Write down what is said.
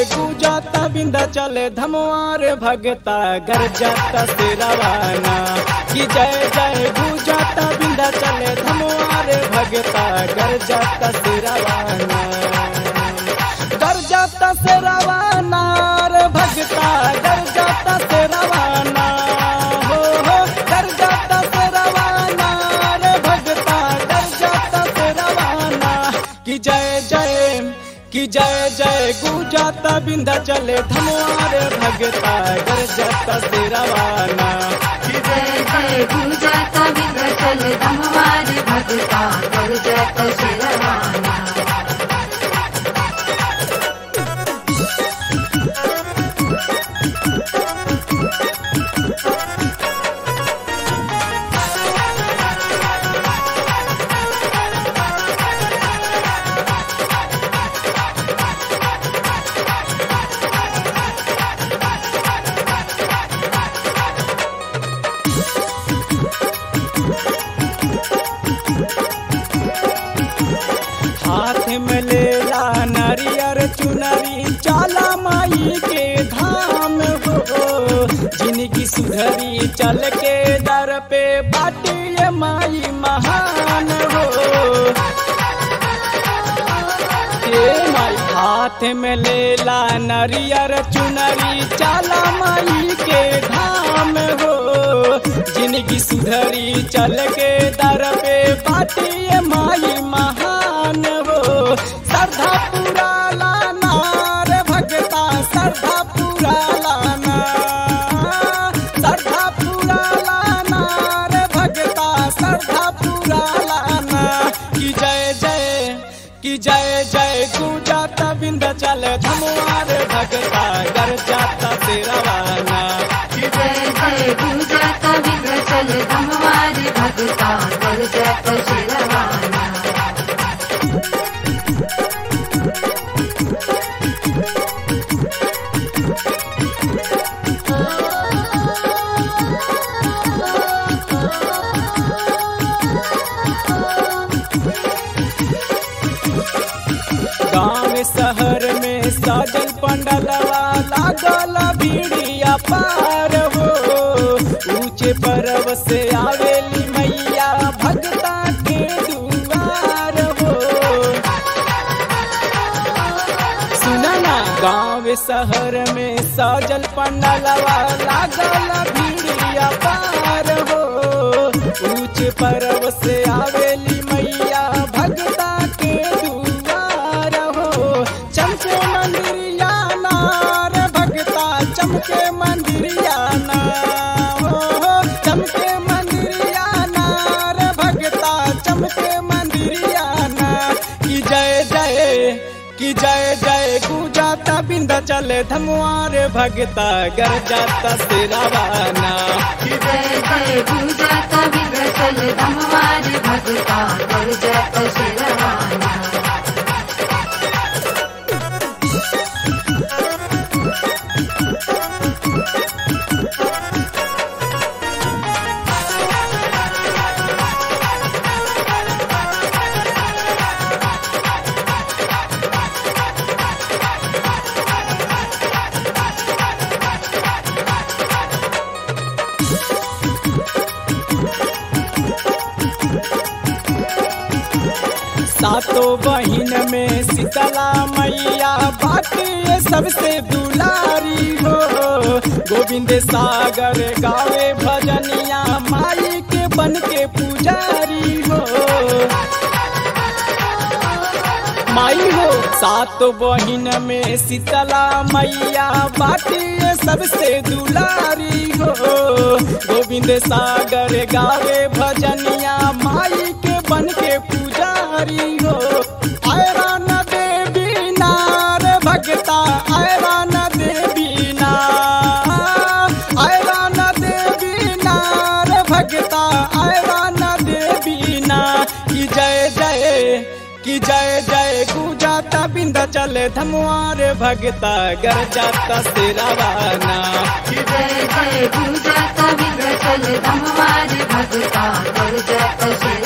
गुजाता बिंदा चले धमवार भगता गर जाता सिरवाना कि जय जय गुजाता बिंदा चले धमवार भगता गर जाता सिरवाना गर जाता सिरवाना रे भगता गर जाता सिरवाना हो हो गर जाता सिरवाना रे भगता गर जाता सिरवाना कि जय जय कि जय जय गुजाता बिंदा चले धमवार भगता गर जाता सिरवाना जय जय गुजाता विंध्याचल धमवार भगता कर जय शिरवाना हाथ में लेला नरियर चुनरी चाला माई के धाम हो जिनकी सुधरी चल के दर पे बाटी ये माई महान हो हे माई हाथ में लेला नरियर चुनरी चाला माई के धाम हो जिनकी सुधरी चल के दर पे बाटी ये माई महान हो श्रद्धा पूरा लाना रे भगता श्रद्धा पूरा लाना श्रद्धा पूरा लाना रे भगता श्रद्धा पूरा लाना कि जय जय कि जय जय गुजाता बिंद चल धमुआर भगता गर जाता तेरवाना जय जय गुजाता विंध्याचल धमवार भगता कर जय शिरवाना गाँव शहर में साजल पंडलवा लागल भीड़िया पार हो ऊंचे पर्व से आवेली मैया भगता के दुआर हो सुना ना गाँव शहर में साजल पंडलवा लागल भीड़िया पार हो ऊंचे पर्व से आवेली मैया भगता के दुआर हो चमके मंदिरिया नार भगता चमके मंदिरिया ना हो चमके मंदिरिया नार भगता चमके मंदिरिया ना कि जय जय कि जय जय गुजाता बिंदा चले धमुआर भगता गर जाता सिरवाना जय जय गुजाता विंध्याचल धमवार भगता कर जय शिरवाना सातों बहिन में शीतला मैया बाटे ये सबसे दुलारी हो गोविंद सागर गावे भजनिया माई के बन के पुजारी हो माई हो सात बहिन में शीतला मैया बाटे ये सबसे दुलारी हो गोविंद सागर गावे भजनिया माई के बन के पुजारी हो आयरा न देवी नार भगता आयरा न देवी नार आयरा न देवी नार भगता आयरा न देवी ना कि जय जय कि जय जय गुजाता बिंदा चले धमुआर भगता गर जाता सिरवाना जय जय गुजाता विंध्याचल धमवार भगता कर जय शिरवाना